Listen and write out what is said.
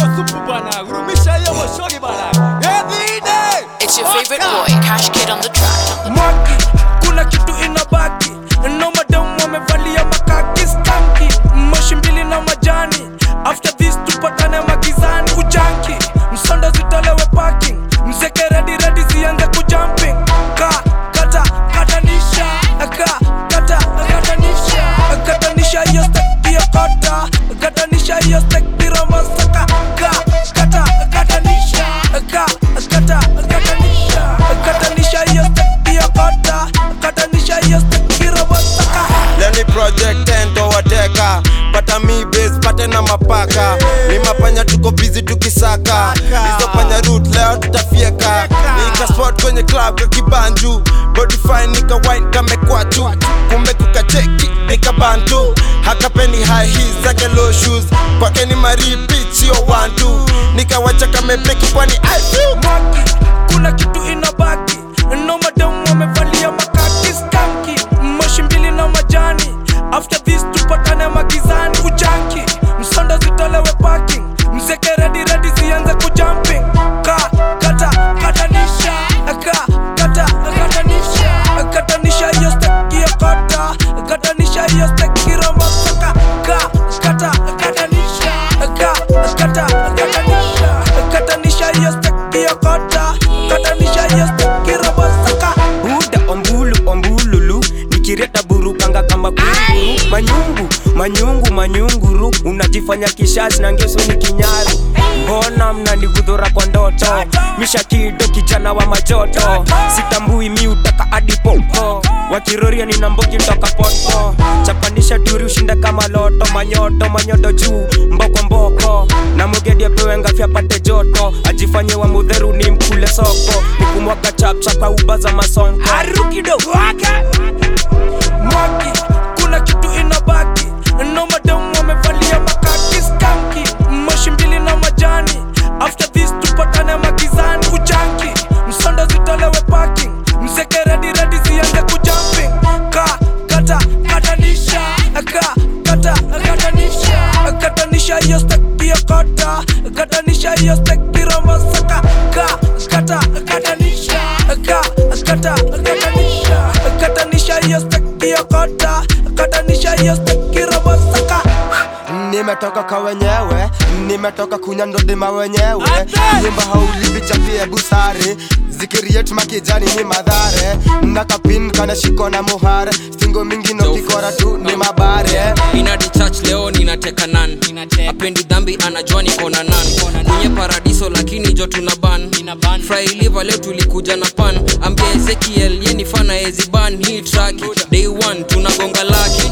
hiyo supu bana, gurumisha hiyo moshogi bana. Edhide. It's your favorite boy, Cash Kid on the track. mwaki kuna kitu inabaki no madam wamevalia makaki stanki moshi mbili na majani after this tupatane magizani kujanki msonda zitolewe parking mzeke redi redi zianze kujumping ka kata katanisha ka kata katanisha katanisha hiyo stek hiyo kota katanisha hiyo stek piromasaka ka kata katanisha ka kata katanisha katanisha hiyo stek hiyo kota katanisha hiyo stek piromasaka leni project endo wateka pata mi base pate na mapaka ni mapanya tuko busy tukisaka hizo panya root leo tutafieka nika spot kwenye club ya kibanju body fine nika wine kamekwatu kumbe kukacheki nika bantu hakapeni high heels zake low shoes kwake ni maripit sio wantu nikawacha kamebreki kwani I feel mwaki kuna kitu inabaki no madam wamevalia makaki skanki moshi mbili na majani after this tupatane magizani kujanki msonda zitolewe parking mzeke redi redi zianze kujumping ka kata katanisha ka kata katanisha katanisha hiyo stek hiyo kota katanisha hiyo stek kiromasaka ka kata katanisha ka kata katanisha katanisha hiyo stek hiyo kota katanisha hiyo stek kiromasaka buda ombulu ombululu nikireta burukanga kama kunguru manyungu manyungu manyunguru unajifanya kishazi na ngeso ni kinyaru mbona mnanigudhura kwa ndoto mishakido kijana wa majoto sitambui mi utaka adipopo wakiroria nina mbogi toka poto chapanisha turi ushinda kama loto manyoto manyoto juu mboko mboko na mugedi apewe ngafya pate joto ajifanye wa mudheru ni mkule soko nikumwaga chapchapa uba za masonko arukido wake mwaki kuna kitu inabaki no madam wamevalia makaki skanki moshi mbili na majani after this tupatane magizani kujanki msonda zitolewe parking mzeke redi redi zianze kujumping ka kata katanisha ka kata katanisha katanisha hiyo stek hiyo kota katanisha hiyo stek piromasaka ka kata katanisha ka kata katanisha katanisha hiyo stek hiyo kota katanisha hiyo stek kiromasaka nimetoka kwa wenyewe nimetoka kunya ndodima wenyewe Ate! nyumba haulipi chapie busare zikiriet makijani ni madhare nakapin kana shiko na muhare stingo mingi no kikora tu ni mabare inadi church leo ninateka nan apendi dhambi anajua niko na nan kwenye paradiso lakini jo tuna ban frailiva leo tulikuja na pan ambia ezekiel yeni fana eziban hii traki day one tunagonga laki